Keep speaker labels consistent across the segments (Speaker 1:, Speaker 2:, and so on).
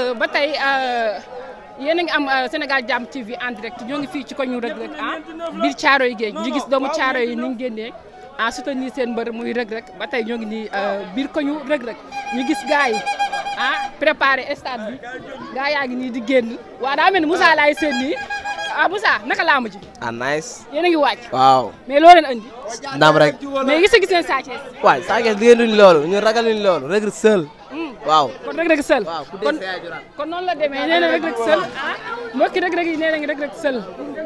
Speaker 1: ba tey yéen a ngi am Sénégal Jàmm TV en direct ñoo ngi fii ci ko ñu Reug Reug ah biir Caaroy géej ñu gis doomu Caaroy yi ni ñu génnee ah soutenir seen mbër muy Reug Reug ba tey ñoo ngi nii biir ko ñu Reug Reug ñu gis gars yi ah préparé stade bi gars yaa ngi nii di génn waaw daa mel ni Moussa laay seen nii ah Moussa naka laamu ji
Speaker 2: ah nice.
Speaker 1: yéen a ngi wàcc
Speaker 2: waaw.
Speaker 1: mais loo leen andi
Speaker 2: ndam rek.
Speaker 1: mais gis nga gis ngeen Sa Thiès
Speaker 2: waay Sa Thiès liggéey duñ loolu ñu ragal luñ loolu Reug Reug seul. waaw.
Speaker 1: kon Reug Reug seul
Speaker 2: waaw ku
Speaker 1: kon
Speaker 2: dee sa yaay juraat.
Speaker 1: kon noonu la demee nee na Reug Reug seul ah mbokki Reug Reug yi nee nañ Reug Reug seul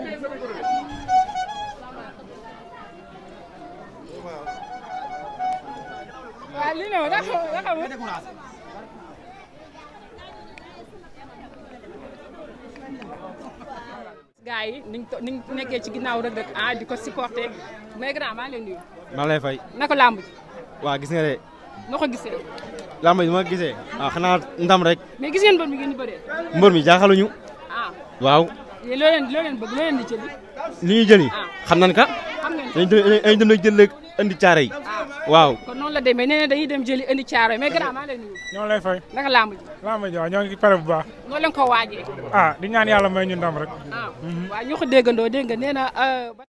Speaker 1: waaw lii ne ma da xam da xam gaa yi niñ to niñ nekkee ci ginnaaw Reug Reug ah di ko supporté mais grand maa ngi leen nuyu
Speaker 3: maa lay fay
Speaker 1: naka làmb ji
Speaker 3: waa gis nga de
Speaker 1: noo ko gisee
Speaker 3: làmb ji ma gisee ah xanaa ndam rek
Speaker 1: mais gis ngeen mbër mi ngeen di bëree
Speaker 3: mbër mi jaaxaluñu
Speaker 1: ah
Speaker 3: waaw
Speaker 1: yéen loo leen loo leen bëgg loo leen di jëli
Speaker 3: li ñuy jëli
Speaker 1: Ah.
Speaker 3: xam nañ ka
Speaker 1: xam ngeen
Speaker 3: dañ dem dañ dem jël léegi indi caare yi waaw
Speaker 1: kon noonu la demee nee na dañuy dem jëli indi caaro mais grand maa leen nuyu
Speaker 4: ñoo lay fay
Speaker 1: naka làmb ji
Speaker 4: laa ma jox ñoo ngi pare bu baax
Speaker 1: noo leen ko waajee
Speaker 4: ah di ñaan yàlla may ñu ndam rek
Speaker 1: ah waaw ñoo ko déggandoo dégg nga nee na euh, ba-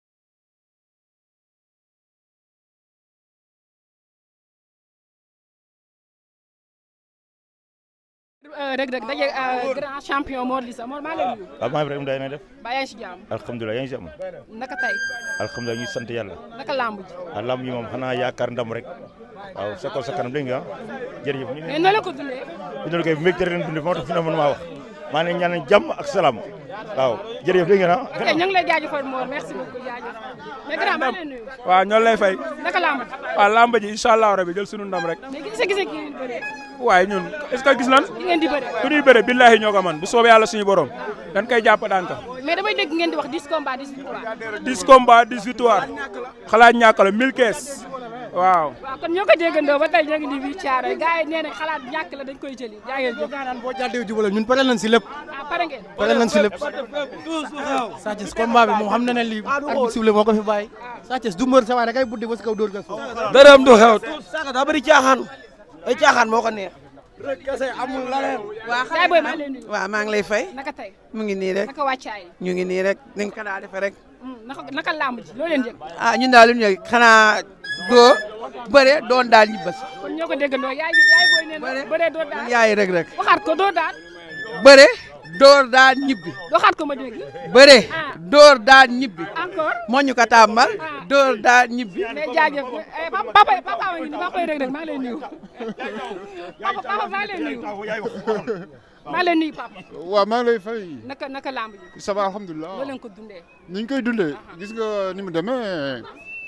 Speaker 1: Euh, Reug Reug daje euh, grand champion Mor Lissa Mor maa leen nuyu
Speaker 5: waaw maa Ibrahima day na def
Speaker 1: ba yaa ngi si jàmm
Speaker 5: alhamdulilah yaa ngi si am
Speaker 1: naka tey
Speaker 5: alhamdulilah ñu sant yàlla
Speaker 1: naka làmb ji
Speaker 5: ah lamb yi moom xanaa yaakaar ndam rek waaw sa kaw sa kanam dégg nga jërëjëf ñu
Speaker 1: mais noo leen ko dundee
Speaker 5: ñu doon koy mbégte leen dundee moo tax fi na mën maa wax maa ne ñaan jàmm ak salaam waaw jërëjëf dégg nga na
Speaker 1: ok ñu ngi lay jaajëfal Mor merci beaucoup jaajëf mais grand maa leen nuyu
Speaker 4: waaw ñoo lay fay
Speaker 1: naka làmb ji
Speaker 4: waaw lamba ji incha allah rabi jël sunu ndam rek
Speaker 1: mais gis nga gis nga kii ngeen di bëree
Speaker 4: waaye ñun est ce que gis nan
Speaker 1: ki ngeen di bëree
Speaker 4: ku ñuy bëre billahi ñoo ko man bu soobee yàlla suñu borom dañ koy jàpp daan ka
Speaker 1: mais damay dégg ngeen di wax 10 combats 10 victoires
Speaker 4: 10 combats 10 victoires xalaat ñàkk la 1000 kees waaw
Speaker 1: waaw kon ñoo ko déggandoo ba tey ñoo ngi nii bii Thiaroye gars yi nee nañ xalaat ñàkk la dañ koy jëli jaa ngeen jëf
Speaker 6: naan boo jàddee jubale ñun pare nañ si lépp
Speaker 1: ah pare ngeen
Speaker 6: pare nañ si lépp Sa Thiès combat bi moom xam na ne lii arbitre sifflé moo ko fi bàyyi Sa Thiès du mbër sa waay da ngay buddi ba si kaw dóor ga suuf
Speaker 2: dërëm du xew. Saka daa bëri caaxaan. ay caaxaan moo ko neex.
Speaker 1: yaay booy maa ngi lay nuyu
Speaker 7: waaw maa ngi lay fay
Speaker 1: naka tey
Speaker 7: mu ngi nii rek
Speaker 1: naka wàccaay
Speaker 7: ñu ngi nii rek ni nga ko daa defee rek
Speaker 1: Hmm, naka naka làmb ji loo leen jëg
Speaker 7: ah ñun daal li ñu ñëw xanaa doo bëre doon daal ñibbas
Speaker 1: kon ñoo ko déggandoo yaay yaay booy nee na bëree doo daan
Speaker 7: yaay rek rek
Speaker 1: waxaat ko doo daan
Speaker 7: bëre door daal ñibbi
Speaker 1: waxaat ko ma dégg
Speaker 7: bëre
Speaker 1: Ah.
Speaker 7: door daal ñibbi
Speaker 1: encore
Speaker 7: moo ñu ko tàmbal door daal ñibbi
Speaker 1: mais jaajëf eh, papa papa papa ma ngi nii papa Reug Reug maa ngi lay nuyu papa papa maa ngi lay nuyu maa ngi lay nuyu papa
Speaker 8: waaw maa ngi lay fay
Speaker 1: naka naka làmb ji
Speaker 8: ça va alhamdulilah
Speaker 1: loo leen ko dundee
Speaker 8: ni ñu koy dundee gis nga ni mu demee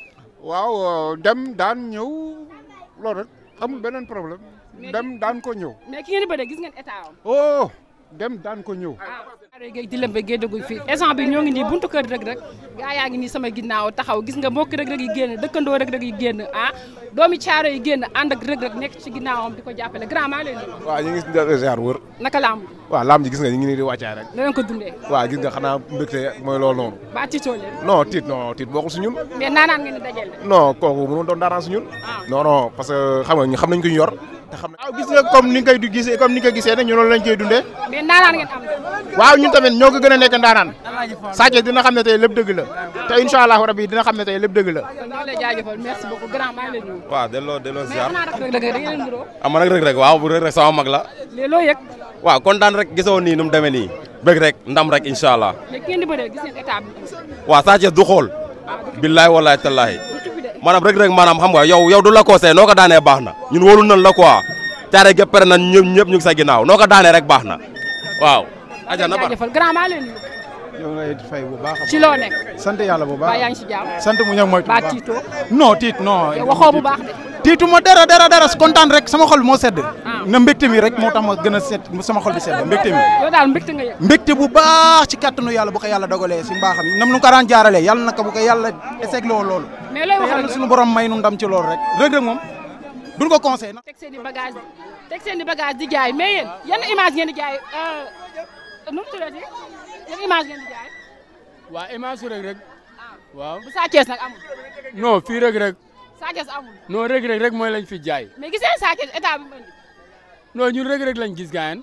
Speaker 8: waaw dem daan ñëw loolu rek amul beneen problème dem daan ko ñëw
Speaker 1: mais ki ngeen di bëree gis ngeen état am
Speaker 8: oh dem daan ko ñëw
Speaker 1: ah Thiaroye Géej di lembe géej dugg fii instant bi ñoo ngi nii buntu kër Reug Reug gaa yaa ngi nii sama ginnaaw taxaw gis nga mbokk Reug Reug yi génn dëkkandoo Reug Reug yi génn ah doomi Thiaroye yi génn ànd ak Reug Reug nekk ci ginnaawam di ko jàppale grand maa ngi lay nuyu
Speaker 9: waaw ñu ngi si ziar wër
Speaker 1: naka làmb ji
Speaker 9: waaw laam ji gis nga ñu ngi nii di wàccaay rek
Speaker 1: loo leen ko dundee
Speaker 9: waaw gis nga xanaa mbégte mooy loolu noonu
Speaker 1: ba tiitoo leen
Speaker 9: non tiit non tiit bokkul si ñun
Speaker 1: mais naanaan ngeen di dajale
Speaker 9: non kooku mënu doon daaraan si ñun
Speaker 1: Ah.
Speaker 9: non non parce que xam nga ñu xam nañ ko ñu yor te xam waaw gis nga comme ni nga koy gisee comme ni nga ko gisee ne ñu noonu lañ koy dundee
Speaker 1: mais naanaan ngeen am de
Speaker 9: waaw ñun tamit ñoo ko gën a nekk ndaanaan Sa Thiès dina xam ne tey lépp dëgg la te incha allahu rabi dina xam ne tey lépp dëgg la
Speaker 1: kon ñoo lay jaajëfal merci beaucoup grand maa ngi lay nuyu
Speaker 5: waaw delloo delloo
Speaker 1: mais
Speaker 5: ziar
Speaker 1: xanaa rek Reug Reug da ngeen nuroo
Speaker 5: am man nag Reug Reug waaw bu Reug Reug sama mag la
Speaker 1: léegi loo yëg
Speaker 5: waaw kontaan rek gisoo nii nu mu demee nii bëgg rek ndam rek incha allah
Speaker 1: mais ki ngeen di bëree gis ngeen état bi
Speaker 5: waaw Sa Thiès du xool billaay wallaay tallaahi
Speaker 1: du tubbi de
Speaker 5: maanaam Reug Reug maanaam xam nga yow yow du la conseil noo ko daanee baax na ñun wóolu nan la quoi caare gépp pare nañ ñëpp ñëpp ñu ngi sa ginnaaw noo ko daanee rek baax na waaw aja na ba
Speaker 1: jaajëfal grand maa ngi lay nuyu
Speaker 6: ñoo ngi lay fay bu baax
Speaker 1: ci loo nekk
Speaker 6: sant yàlla bu
Speaker 1: ba
Speaker 6: baax
Speaker 1: yaa ngi ci jàmm
Speaker 6: sant mu ñëw moytu bu
Speaker 1: ba
Speaker 6: baax
Speaker 1: tiitoo
Speaker 6: non tiit non
Speaker 1: yow waxoo bu baax de
Speaker 6: tiitu ma dara dara dara kontaan rek sama xol moo sedd na mbégte mi rek moo tax ma gën a sedd sama xol bi sedd mbégte mi
Speaker 1: yow daal mbégte nga yëg
Speaker 6: mbégte bu baax ci kattanu yàlla bu ko yàlla dogalee si mbaaxam yi nam nu ko daan jaaralee yàlla na ko bu ko yàlla esegloo loolu
Speaker 1: mais looy wax
Speaker 6: yàlla
Speaker 1: rek
Speaker 6: suñu borom may nu ndam ci loolu rek Reug Reug moom duñ ko conseil
Speaker 1: teg seen i bagage teg seen i bagage di jaay mais yéen yan image ngeen di jaay nu mu tuddati yan image ngeen di jaay
Speaker 10: waa image Reug Reug waaw
Speaker 1: bu Sa Thiès nag amul
Speaker 10: non fii Reug Reug
Speaker 1: Sa Thiès amul
Speaker 10: non Reug Reug rek mooy lañ fi jaay
Speaker 1: mais gis ngeen Sa Thiès état bi mu indi
Speaker 10: non ñun Reug Reug lañ gis gaayen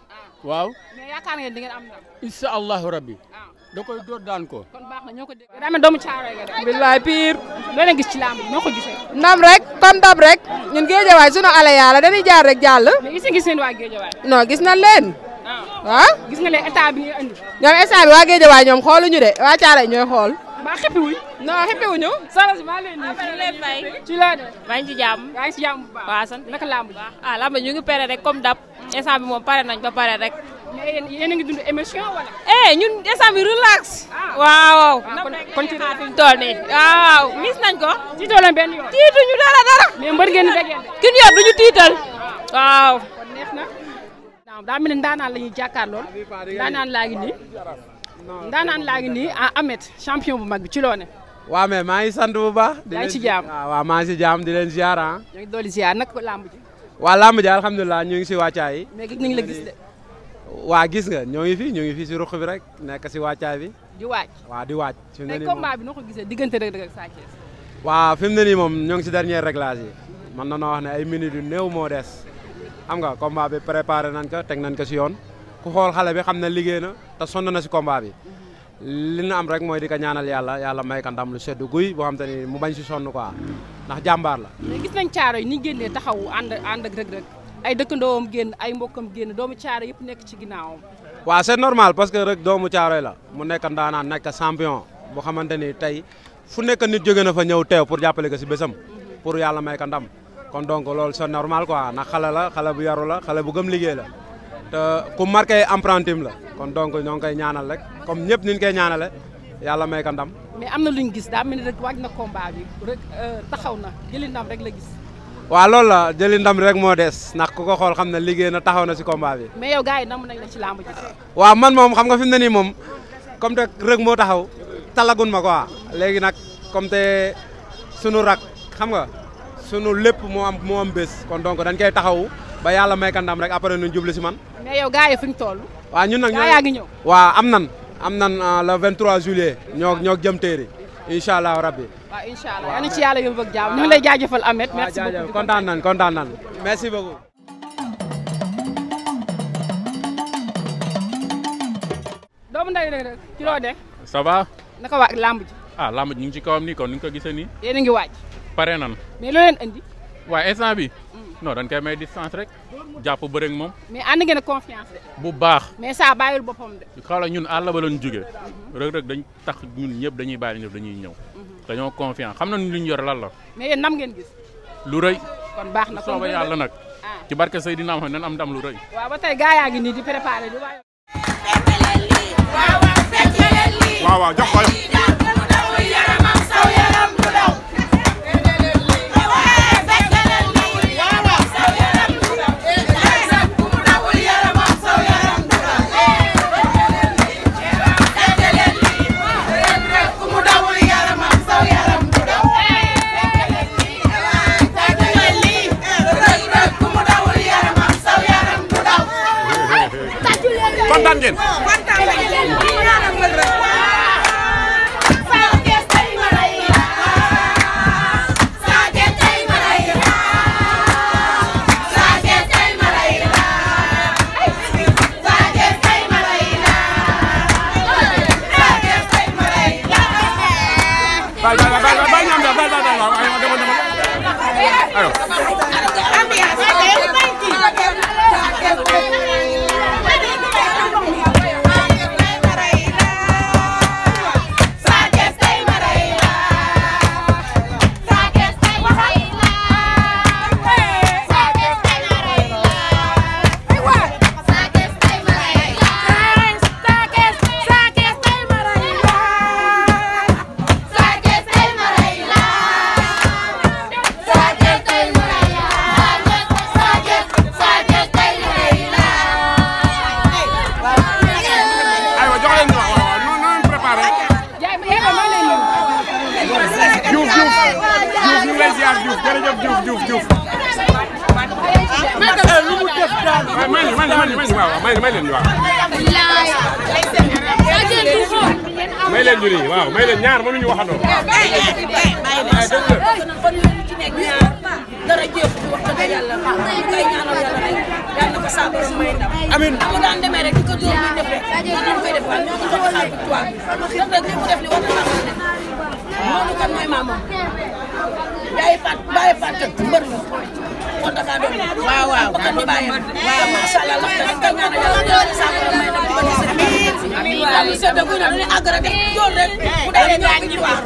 Speaker 10: waaw
Speaker 1: mais yaakaar ngeen di ngeen am ndam.
Speaker 10: incha allahu rabbi da koy door daan ko
Speaker 1: kon baax na ñoo ko dégg. daa mel doomu caaro nga de.
Speaker 11: billaay pire.
Speaker 1: loo leen gis ci làmb bi noo ko gisee.
Speaker 11: ndam rek comme dab rek ñun géejawaay sunu ale yàlla dañuy jaar rek jàll.
Speaker 1: mais gis nga gis ngeen waa Géejawaay.
Speaker 11: non gis nañ leen. waaw.
Speaker 1: gis nga leen état bi ñuy andi.
Speaker 11: ñoom instant bi waa géejawaay ñoom xooluñu de waa Caaroy ñooy xool.
Speaker 1: mbaa xippi wuñ.
Speaker 11: non xippi wuñu.
Speaker 1: soxna si maa leen nuyu.
Speaker 12: ñu leen fay.
Speaker 1: ci laa de.
Speaker 12: maa ngi ci jàmm.
Speaker 1: yaa ngi si jàmm bu baax.
Speaker 12: waaw sant
Speaker 1: naka làmb ji.
Speaker 12: ah lamba ñu ngi pare rek comme dab instant bi moom pare nañ ba pare rek.
Speaker 1: mais yéen yéen a ngi dund émission wala.
Speaker 12: eh ñun instant bi relax. waaw.
Speaker 1: kon kon ci
Speaker 12: fi mu toll nii. waaw mis nañ ko.
Speaker 1: tiitoo leen benn yoon.
Speaker 12: tiituñu dara dara.
Speaker 1: mais mbër ngeen di dajeel de.
Speaker 12: kin yor duñu tiital. waaw.
Speaker 1: kon neex na. waaw daa mel ni ndaanaan la ñuy jàkkaarlool. ndaanaan laa ngi nii. ndaanaan laa ngi nii ah Ahmed champion bu mag bi ci loo ne.
Speaker 2: waaw mais maa ngi sant bu baax.
Speaker 1: yaa ngi ci jàmm
Speaker 2: waaw waaw maa ngi si jàmm di leen ziar ah.
Speaker 1: ñoo ngi dolli ziar nag làmb ji.
Speaker 2: waa làmb ji alhamdulilah ñu ngi si wàccaay yi.
Speaker 1: mais gis nañ la gis de.
Speaker 2: waa gis nga ñoo ngi fi ñoo ngi fi si ruq bi rek nekk si wàccaay bi.
Speaker 1: di waaj.
Speaker 2: waa di waaj. fi mu ne
Speaker 1: tey
Speaker 2: nii moom
Speaker 1: combat bi noo ko gisee diggante Reug Reug ak Sa Thiès.
Speaker 2: waaw fi mu ne nii moom ñoo ngi si dernier réglage yi man na noo wax ne ay minutes yu néew moo des xam nga combat bi préparé nañ ko teg nañ ko si yoon ku xool xale bi xam ne liggéey na te sonn na si combat bi li ñu am rek mooy di ko ñaanal yàlla yàlla may ko ndam lu sedd guy boo xam te ni mu bañ si sonn quoi ndax jàmbaar la.
Speaker 1: mais gis nañ caaro yi ni ñu génnee taxaw ànd ànd ak Reug Reug ay dëkkandoom génn ay mbokkam génn doomu caaro yëpp nekk ci ginnaawam.
Speaker 2: waaw c'est normal parce que rek doomu caaroy la mu nekk ndaanaan nekk champion boo xamante ni tey fu nekk nit jóge na fa ñëw teew pour jàppale ko si bésam pour yàlla may ko ndam kon donc loolu c'est normal quoi ndax xale la xale bu yaru la xale bu gëm liggéey la te ku marqué empruntim la kon donc ñoo ngi koy ñaanal rek comme ñëpp ni ñu koy ñaanale yàlla may ko ndam.
Speaker 1: mais am na lu ñu gis daa mel ni rek waaj na combat bi rek taxaw na jëli ndam rek la gis.
Speaker 2: waaw loolu la jëli ndam rek moo des ndax ku ko xool xam ne liggéey na taxaw na si combat bi.
Speaker 1: mais yow gars yi namm nañ la ci làmb ji.
Speaker 2: waaw man moom xam nga fi mu ne nii moom comme te rëg moo taxaw talagun ma quoi léegi nag comme te sunu rak xam nga sunu lépp moo am moo am bés kon donc dañ koy taxawu ba yàlla may ka ndam rek après ñu jublu si man.
Speaker 1: mais yow gars yi fi ñu toll.
Speaker 2: waaw ñun nag
Speaker 1: gaa yaa ngi ñëw.
Speaker 2: waaw am nan am nan le 23 juillet ñoo ñoo jëm téeri incha allah rabbi.
Speaker 1: waaw incha allah yal na ci yàlla yóbbu ak jàmm ñu ngi lay jaajëfal Ahmed. merci
Speaker 2: waaw
Speaker 1: beaucoup
Speaker 2: jaajëf kontaan nañ kontaan nañ merci beaucoup.
Speaker 1: doomu nday Reug Reug ci loo de
Speaker 13: ça va
Speaker 1: naka waa làmb ji
Speaker 13: ah lamb ji ñu ngi ci kawam nii kon ni nga ko gisee nii
Speaker 1: yéen a ngi waaj
Speaker 13: pare nan
Speaker 1: mais loo leen andi
Speaker 13: waaye instant bi non dañ koy may distance rek jàpp bëre ak moom
Speaker 1: mais ànd ngeen ak confiance de
Speaker 13: bu baax
Speaker 1: mais saa bàyyil boppam de
Speaker 13: xawla ñun àll ba lañ jóge Reug Reug dañ tax ñun ñëpp dañuy bàyyi ñëpp dañuy ñëw dañoo confiance xam nañ lu ñu yor lan la
Speaker 1: mais yéen nam ngeen gis
Speaker 13: lu rëy
Speaker 1: kon baax na kon
Speaker 13: sooba yàlla nag ci barke Seydina Muhammad nan am ndam lu rëy
Speaker 1: waaw ba tey gaa yaa ngi nii di préparé di waaj
Speaker 14: waaw waaw jox ko kontaan ngeen Bal bal bal bal ñam da bal bal bal waaw ay demal demal ayo aywa jox leen waaw waaw non non préparé Diouf Diouf Diouf ñu ngi lay ziar Diouf jërëjëf Diouf Diouf Diouf lu mu def daal may leen may leen may leen waaw may may leen waaw may leen ñu nii waaw may leen ñaar mënuñu waxandoo
Speaker 15: dara jéem wax dëgg yàlla ñu koy ñaanal yàlla rek yàlla na ko saa borom may ndam
Speaker 4: amiin
Speaker 15: mu daan demee rek di ko jóor muy def rek noonu lañ koy def waat ñoo ngi ko xaar victoire bi rek rek li mu def li war na maa def loolu kan mooy maamam bàyyi pat bàyyi pat kat mbër la kon dafa doon waaw waaw bakkan di bàyyi waaw macha allah ndax dañ koy ñaanal yàlla yàlla sa ko may dem ko ci seen amiin waaw li sedda guy na dañuy àgg rek def jóor rek bu daanee ñoo ngi victoire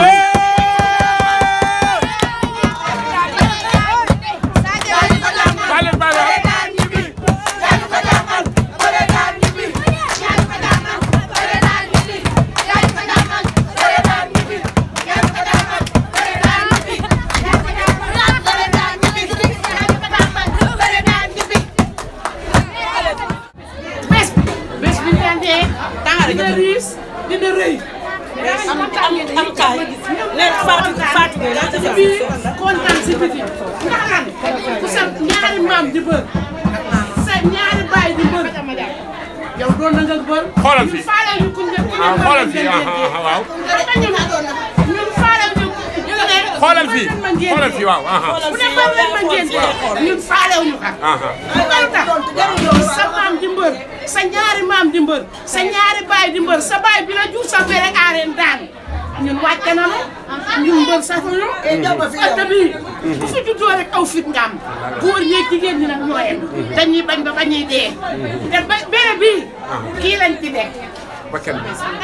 Speaker 16: bés bés bi ñu daan dee dina riis dina rëy am am am kaay ne Fatou Fatou bi laa ci biir kontaan si biti ndax lan ku sa ñaari maam di bër sa ñaari baay di bër yow doon na nga bër
Speaker 14: Xoolal fii.
Speaker 16: ñun faale ñu ku ñu ku ñu
Speaker 14: ah
Speaker 16: bër
Speaker 14: xoolal
Speaker 16: ngeen
Speaker 14: fii ah
Speaker 16: dee.
Speaker 14: ah waaw.
Speaker 16: ñun ñun faale ñu ñu ne
Speaker 14: xoolal fii xoolal fii waaw ah ah.
Speaker 16: bu ne bër leen ma ngeen dee ñun faale wu ñu xam
Speaker 14: ah ah.
Speaker 16: loolu tax yow sa maam di mbër sa ñaari maam di mbër sa ñaari baay di mbër sa baay bi la jur sa bere aareen daan ñun wàcce na la ñun mbër safuñu ëtt bi ku fi juddoo rek aw fit nga am góor ñeeg jigéen ñi nag ñoo yem dañuy bañ ba bañuy dee te ba bere bii kii lañ ci dekk
Speaker 14: ba kenn.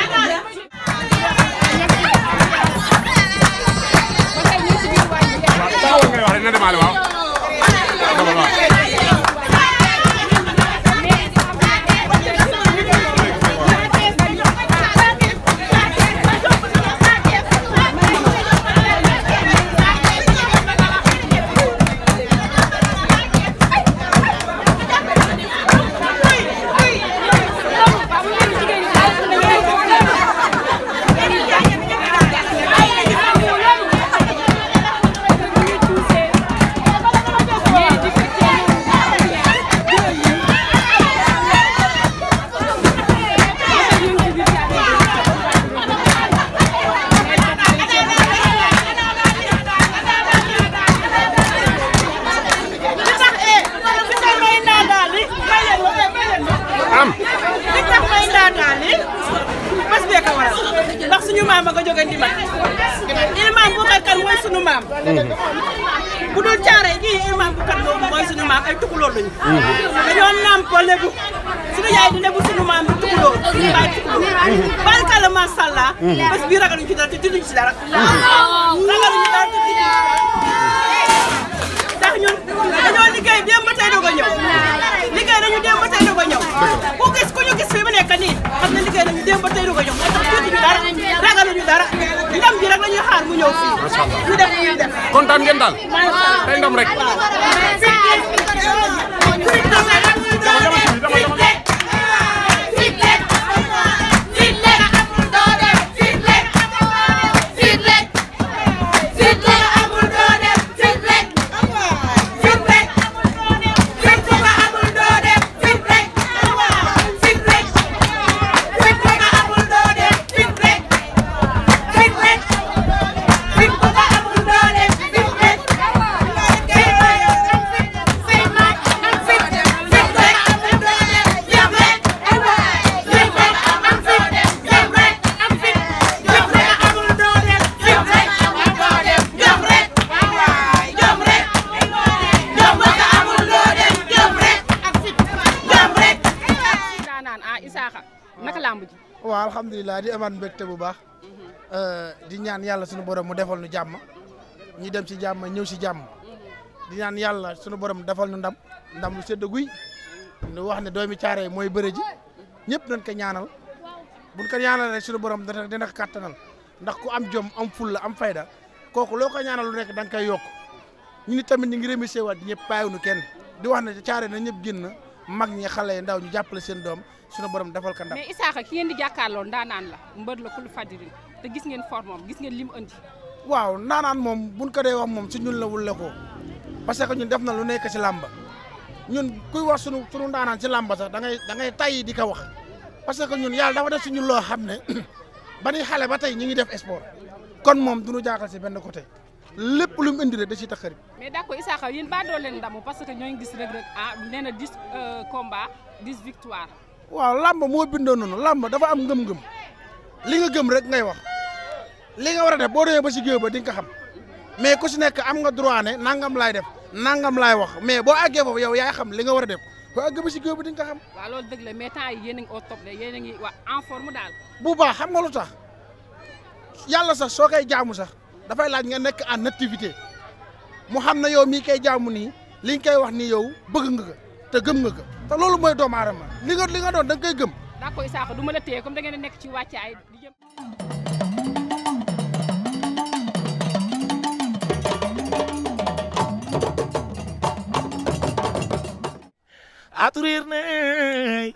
Speaker 14: taawul ngay wax rek na demaale waaw. dama waaw.
Speaker 16: am li tax may ndaataan li bés bee ko waral ndax suñu maam a ko jóge ndimbal ilmaam bu kan mooy suñu maam bu dul caare gi ilmaam bu kan boobu mooy suñu maam ay tukulóor lañu dañoo nampo lébu suñu yaay di lébu suñu maam di tukulóor suñu baay tukulóor barkalla macha allah bés bii ragaluñu ci dara te tudduñu ci dara ragaluñu dara te tudduñu ci dara ndax ñun dañoo liggéey démb ba tey doog a ñëw liggéey nañu démb ba tey doog a ñëw ku gis ku ñu gis fi mu nekk nii xam ne liggéey nañu démb ba tey doog a ñëw moo tax tuuti ñu dara ragaluñu dara ndam ji rek la ñuy xaar mu ñëw fii ñu def ñu def
Speaker 14: kontaan ngeen daal. tey ndam rek.
Speaker 1: daanaan ah Isaaxa naka lamb ji
Speaker 6: waaw alhamdulilah di amaat mbégte bu baax di ñaan yàlla sunu borom mu defal nu jàmm ñu dem si jàmm ñëw si jàmm di ñaan yàlla sunu borom defal nu ndam ndam lu sedd guy nu wax ne doomi caare mooy bëre ji ñëpp nañ ko ñaanal buñ ko ñaanal rek sunu borom dina dina ko kàttanal ndax ku am jom am fulla am fayda kooku loo ko ñaanal lu nekk da nga koy yokk ñu ni tamit ñu ngi remercier waat ñëpp bàyyiwuñu kenn di wax ne caare na ñëpp génn mag ñi xale yi ndaw ñu jàppale seen doom sunu borom defal ko ndam
Speaker 1: mais Isaaxa ki ngeen di jàkkaarloo ndaanaan la mbër la kul fadirin te gis ngeen formam gis ngeen lim andi
Speaker 6: waaw naanaan moom buñ ko dee wax moom si ñun la wulle ko parce que ñun def na lu nekk si làmba ñun kuy wax sunu sunu ndaanaan si làmba sax da ngay da ngay tayyi di ko wax parce que ñun yàlla dafa def si ñun loo xam ne ba ni xale ba tey ñu ngi def sport kon moom du ñu jaaxal si benn côté lépp lu mu indi rek da ciy tax xarit
Speaker 1: mais d'accord Issakha yéen baa doo leen ndamu parce que ñooñu gis Reug Reug ah nee na 10 combats 10 victoires.
Speaker 6: waaw làmb moo bindoo noonu làmb dafa am ngëm-ngëm li nga gëm rek ngay wax li nga war a def boo demee ba si géew ba di nga ko xam mais ku si nekk am nga droit ne nangam laay def nangam laay wax mais boo àggee foofu yow yaay xam li nga war a def boo àggee ba si géew ba di nga ko xam.
Speaker 1: waaw loolu dëgg la mais temps yi yéen a ngi au top de yéen a ngi waa en forme daal.
Speaker 6: bu baax xam nga lu tax yàlla sax soo koy jaamu sax dafay laaj nga nekk en activité mu xam ne yow mii koy jaamu nii li nga koy wax nii yow bëgg nga ko te gëm nga ko te loolu mooy doomu aadama li nga li nga doon da nga koy gëm.
Speaker 1: d'accord Issakha du ma la téye comme da ngeen a nekk ci wàccaay di jëm.
Speaker 17: aturir ney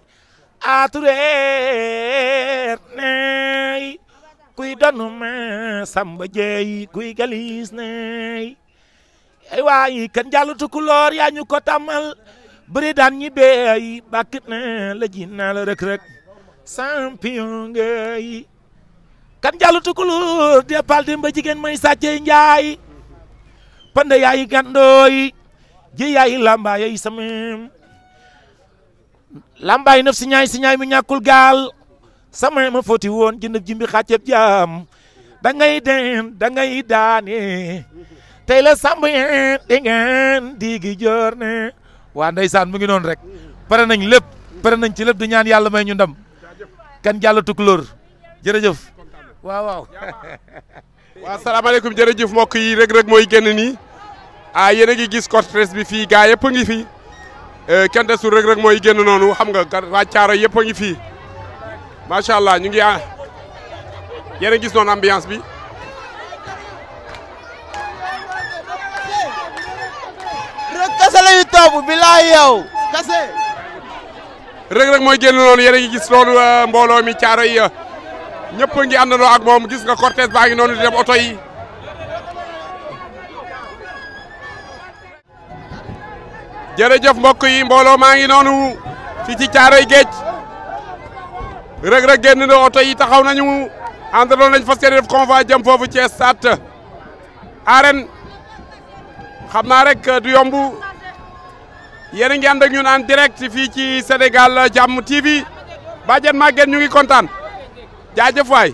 Speaker 17: aturer ney kuy donu ma samba jeey kuy galis ney ay waay kan jàllu tukulóor yaa ñu ko tàmmal bëri daan ñi beey bàkkit na la ji naa la rek rek champion ngay kan jàllu tukulóor de pal dem ba jigéen may sàccee njaay pande yaay gandooy ji yaay lamba yaay samem lambaay naf si ñaay si ñaay mi ñàkkul gaal sama ma foti woon jëndëb jimbi xàcceeb jaam da ngay den da ngay daane tey la sàmb yeen di ngeen digi joor ne waa ndeysaan mu ngi noonu rek pare nañ lépp pare nañ ci lépp di ñaan yàlla may ñu ndam kan jàll tukulóor jërëjëf waaw waaw
Speaker 18: waaw salaamaaleykum jërëjëf mbokk yi Reug Reug mooy génn nii ah yéen a ngi gis cortège bi fii gaa yëpp a ngi fi kenn desul Reug Reug mooy génn noonu xam nga waa Caaro yëpp a ngi fii macha allah ñu ngi ah yéen a gis noonu ambiance bi.
Speaker 19: Reug kese la ñu topp bilaay yow kese.
Speaker 18: Reug Reug mooy génn noonu yéen a ngi gis loolu mbooloo mi Caaro yi ñëpp a ngi àndandoo ak moom gis nga cortège baa ngi noonu di dem oto yi. jërëjëf mbokk yi mbooloo maa ngi noonu fii ci Caaroy Géej Reug Reug génn na oto yi taxaw nañu àndaloon nañ fas yéene def convoi jëm foofu ci stade arène xam naa rek du yomb yéen a ngi ànd ak ñun en direct fii ci Sénégal Jàmm TV Badiane Maguette ñu ngi kontaan jaajëf waay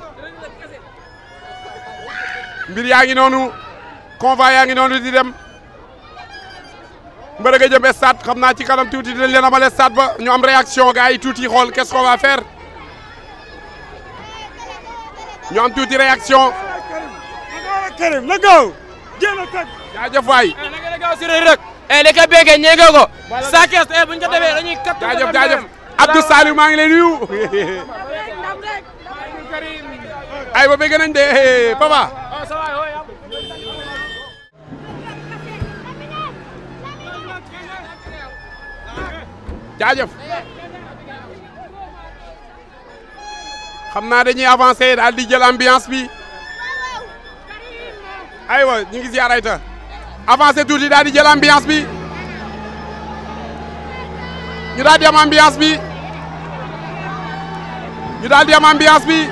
Speaker 18: mbir yaa ngi noonu convoi yaa ngi noonu di dem. mbërë nga jëm stade xam naa ci kanam tuuti dinañ leen amal stade ba ñu am réaction gars yi tuuti xool qu'est-ce qu'on va faire ñu am tuuti réaction.
Speaker 14: Karim la gaaw jéem a teg.
Speaker 18: jaajëf waay.
Speaker 20: na ngeen a gaaw si Reug Reug. eh li ko béykat ñeege ko. saa kees eh bu ñu ko defee dañuy kat.
Speaker 18: jaajëf jaajëf Abdou Saliou maa ngi lay nuyu. ay ba bëgg nañ de papa. jaajëf xam naa dañuy avancer daal di jël ambiance bi aywa ñu ngi ziar ayta avancer tuuti daal di jël ambiance bi ñu daal di am ambiance bi ñu daal di am ambiance bi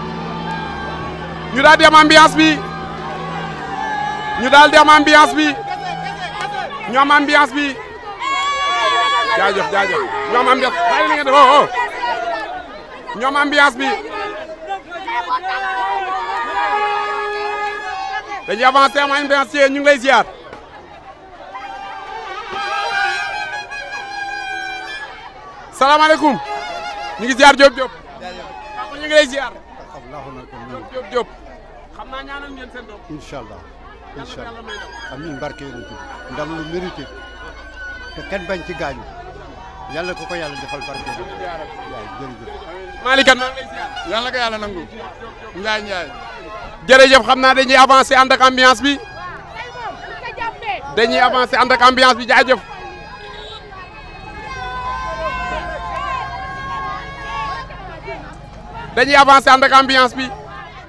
Speaker 18: ñu daal di am ambiance bi ñu daal di am ambiance bi ñu am ambiance bi jaajëf jaajëf ñoom ambiance bàyyi na ngeen def oh oh ñoom ambiance bi dañuy avancé am ambiance ñu ngi lay ziar salaamaaleykum ñu ngi ziar Diop Diop papa ñu ngi lay ziar Diop Diop xam naa ñaanal ngeen seen doom
Speaker 21: incha allah incha allah amiin barke yonent bi ndam lu mérité te kenn bañ ci gaañu yàlla ko ko yàlla defal barke bi waaw jërëjëf.
Speaker 18: Malick maa ngi lay ziar.
Speaker 8: yàlla ko yàlla nangu. Ndiaye Ndiaye.
Speaker 18: jërëjëf xam naa dañuy avancé ànd ak ambiance bi dañuy avancé ànd ak ambiance bi jaajëf. dañuy avancé ànd ak ambiance bi.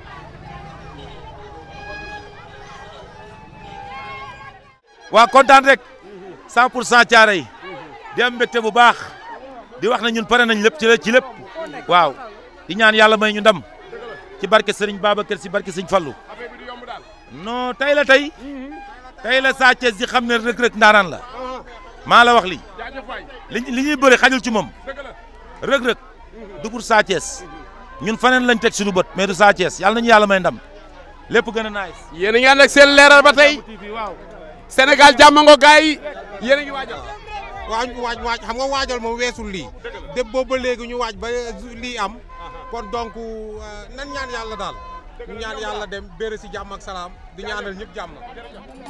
Speaker 17: waa kontaan rek 100 pour cent caare yi di am mbégte bu baax di wax na ñun pare nañ lépp ci ci lépp waaw di ñaan yàlla may ñu ndam ci barke Serigne Babacar si barke Serigne Fallou non tey la tey tey la Sa Thiès di xam ne Reug Reug ndaanaan la maa la wax lii li li ñuy bëri xajul ci moom Reug Reug du pour Sa Thiès ñun faneen lañ teg suñu bët mais du Sa Thiès yàlla nañu yàlla may ndam lépp gën a nice.
Speaker 18: yéen a ngi ànd ak seen leeral ba tey Sénégal jàmmango gars yi yéen a ngi waajal.
Speaker 3: waaj waaj waaj xam nga waajal moom weesul lii de boobu ba léegi ñu waaj ba lii am kon donc nan ñaan yàlla daal ñu ñaan yàlla dem béere si jàmm ak salaam di ñaanal ñëpp jàmm